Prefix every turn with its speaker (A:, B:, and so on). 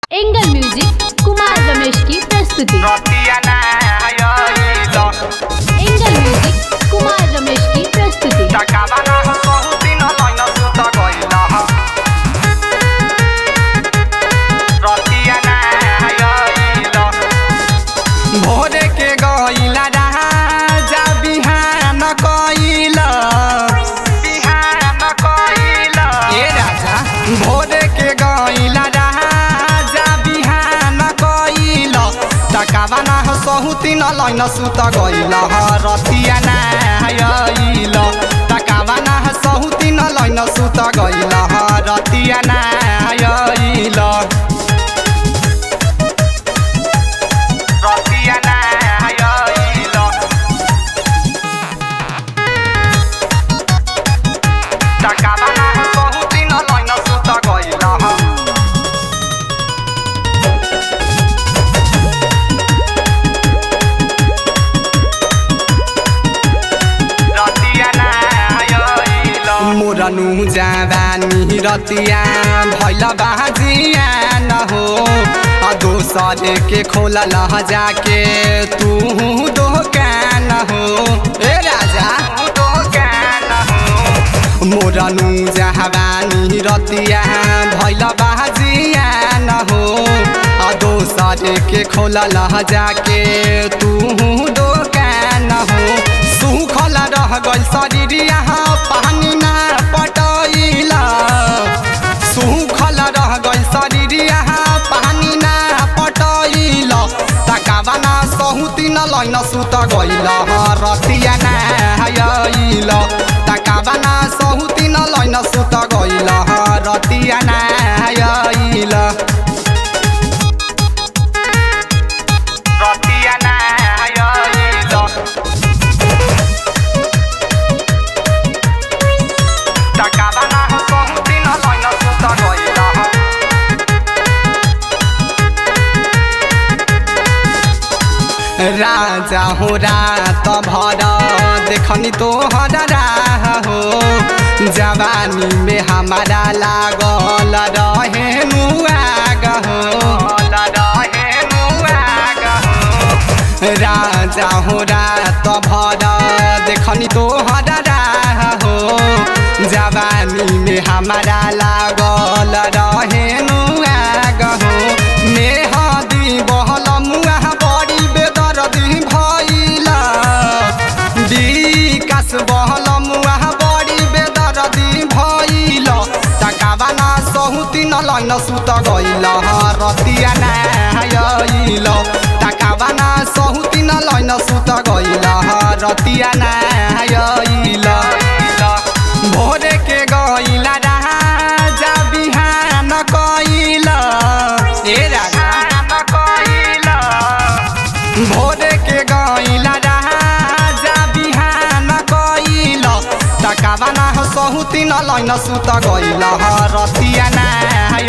A: angle music Kumar Ramesh की प्रस्तुति
B: रतियाना आइलो
A: एंगल म्यूजिक कुमार रमेश की प्रस्तुति
B: टकावाना हो कहू दिन लैन सुत गइल रतियाना आइलो भोरे के गइला राजा बिहान कइल बिहान कइल ए राजा भोरे के गइला राजा बिहान कइल टकावाना हो सहु तीन लैन सुत गइल रतियाना आइल टकावाना हो सहु तीन लैन सुत गइल रतियाना आइल रतियाना आइल टकावाना हो सहु तीन लैन सुत गइल रतियाना आइल मोरनु जावानी रतिया भैल बाजिया न हो आ दोसर के खोल लह जाके तू दोकान हो ए राजा दोकान हो मोरनु जहावानी रतिया भैल बाजिया न हो आ दोसर के खोल लह जाके तू दोकान हो सुखल रह गइल शरीर यहाँ पानी ना पटैला सुखल रह गइल शरीर यहाँ पानी ना पटैला तकावाना सहु तीन लैन सुत गइल रतिया ना आइल तकावाना सहु तीन लैन सुत गइल रतिया ना आइल रतिया ना आइल टकावाना हो कहू दिन लैन सुत गइल राजा हो रात भर देखनी तोहर राह हो जवानी में हमारा लागल रहे मुआग हो रहे मुआग हो राजा हो रात भर देखनी तोहर राह हो जवानी में हमारा लागल रहे नुआग हो मेहदी बहल मुआ बड़ी बेदर्दी भइला विकास बहल मुआ बड़ी बेदर्दी भइल टकावाना सहु तीन लैन सुत गइल रतिया ना आइल टकावाना सहु तीन लैन सुत गइल रतिया ना आइल भोरे के गइल राजा बिहान कइल ए राजा कइल भोरे के गइल राजा बिहान कइल टकावाना हो सहु तीन लैन सुत गइल रतिया ना